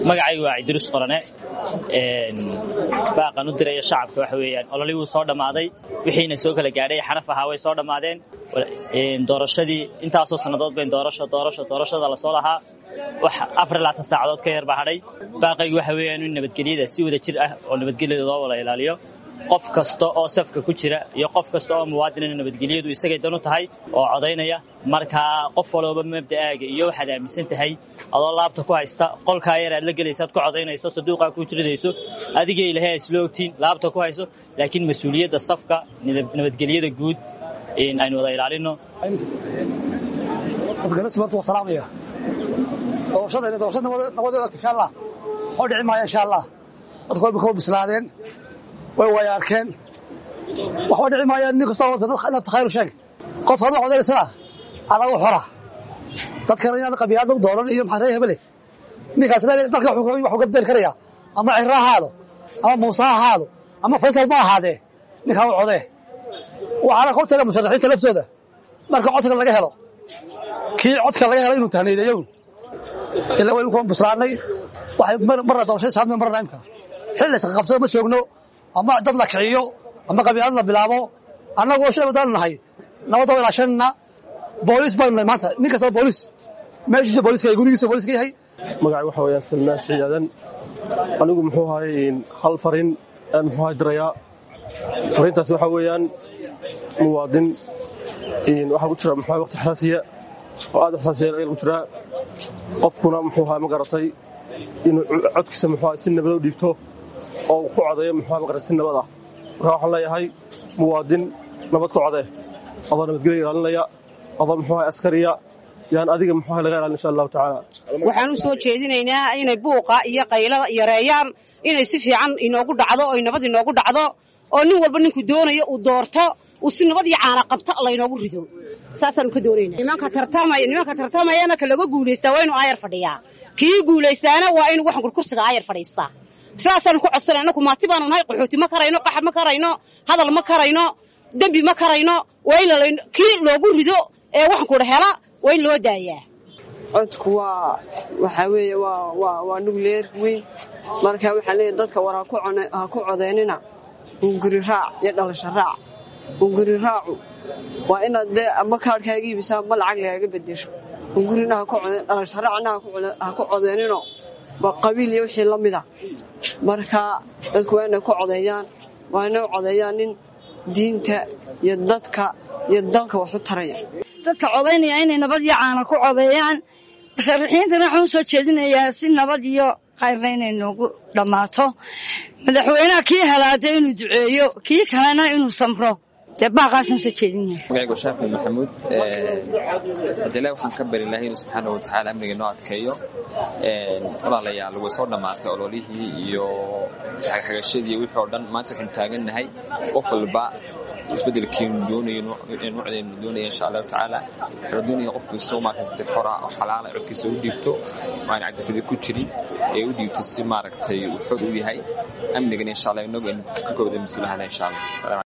magacaygu waa cidrus qorane baaqan u diraya shacabka waxa weeyaan ololii wuu soo dhammaaday wixiina soo kala gaadhay xaraf ahaa way soo dhammaadeen doorashadii intaasoo sannadood bayn doorasho doorasho doorashada lasoo lahaa wax afar laatan saacadood ka yar baa hadhay baaqaygu waxa weeyaan in nabadgelyada si wada jir ah oo nabadgelyada loo wada ilaaliyo qof kasta oo safka ku jira iyo qof kasta oo muwaadinana nabadgelyadu isagay dan u tahay oo codaynaya markaa qof walooba mabda'aaga iyo waxaad aaminsan tahay adoo laabta ku haysta qolkaa yar aad la gelaysaad ku codaynayso saduuqaa ku jiridayso adiga ilahay isla ogtiin laabta ku hayso laakiin mas-uuliyadda safka nabadgelyada guud aynu wada ilaalino doorashadayna doorashada nabadeeda insha allah oo dhici maaya insha allah dadku way kaba bislaadeen way way arkeen waxba dhici maayaan nin kasta nafta khayru sheeg qof hadla codaysana adagu xora dadkana inaan qabiyaadna u dooran iyo maxaa ree hebele ninkaas dalka waxuu ka beeri karaya ama ciro ha ahaado ama muuse ha ahaado ama faysal ma ahaadee ninkaa u codee waxaana ka taga musharaxiinta laftooda marka codka laga helo kii codka laga helo inuu tahniideeyo ilaa waynu kuwan bislaanay waxay marna doorashada saadme marna imka xil la qabsada ma joogno ama dad la kiciyo ama qabiilad la bilaabo annagoo shay wadaan nahay nabadda waa ilaashanna booliis baanu nahay maanta nin kasta booliis meeshiisa booliiska gurigiisa booliiska yahay magacay waxa weeyaan salmaan shiyaadan anigu muxuu ahay hal farin aan muxuu ahay dirayaa fariintaas waxa weeyaan muwaadin waxaa ku jira muxuu ahay waqti xasaasiya oo aad xasaasiya lagu jiraa qofkuna muxuu ahay ma garatay inuu codkiisa muxuu ahay si nabad u dhiibto oo ku codeeyo muxuu ahay ma garatay si nabad ah marka waxaan leeyahay muwaadin nabad ku codee adoo nabadgelya ilaalinaya adoo muxuu ahay askariya yaan adiga muxuu ahay laga ilaalin insha allahu tacaala waxaan u soo jeedinaynaa inay buuqa iyo qaylada yareeyaan inay si fiican inoogu dhacdo oy nabad inoogu dhacdo oo nin walba ninku doonayo uu doorto uu si nabad iyo caana qabto laynoogu rido saasaanu ka doonaynaa nimanka tartamaya nimanka tartamayana ka laga guulaystaa waa inuu aayar fadhiyaa kii guulaystaana waa inuu waxan kurkursiga aayar fadhiistaa sidaasaanu ku codsanay annaku maati baanu nahay qaxooti ma karayno qaxab ma karayno hadal ma karayno dembi ma karayno waa in kii loogu rido ee waxan kudha hela waa in loo daayaa codku waa waxaa weeye waa waa waa nugleer weyn marka waxaa leeyahay dadka war ha ku codeynina hunguri raac iyo dhalasho raac hunguri raacu waa inaad dee ama kaadhkaaga iibisaa ma lacag lagaaga bedesho hungurina ha ku codeyn dhalasho raacna ha ku codeynino waa qabiil iyo wixii la mida marka dadku waa inay ku codeeyaan waa inay u codeeyaan nin diinta iyo dadka iyo dalka wax u taraya dadka codaynaya inay nabad iyo caana ku codeeyaan musharaxiintana waxaan u soo jeedinayaa si nabad iyo khayrna inay noogu dhammaato madaxweynaha kii helaada inuu duceeyo kii kalena inuu samro dee baaqaasaan soo jeedinaya magacaygu shaafi maxamuud hadile waxaan ka bari lahay inuu subxaana watacaala amniga noo adkeeyo walaalayaal way soo dhammaatay ololihii iyo isxagxagashadii wixii oo dhan maanta waxaynu taagannahay qof walba isbedelkiinu doonayo nuucdeenu doonaya insha allahu tacaala waxaanu doonaya qofkiisu maaragtay si xora oo xalaala codkiisa u dhiibto oo aan cadafida ku jirin ee u dhiibto si maaragtay uu xor u yahay amnigana insha allah inagu aynu ka kooda mas-uulahana insha allah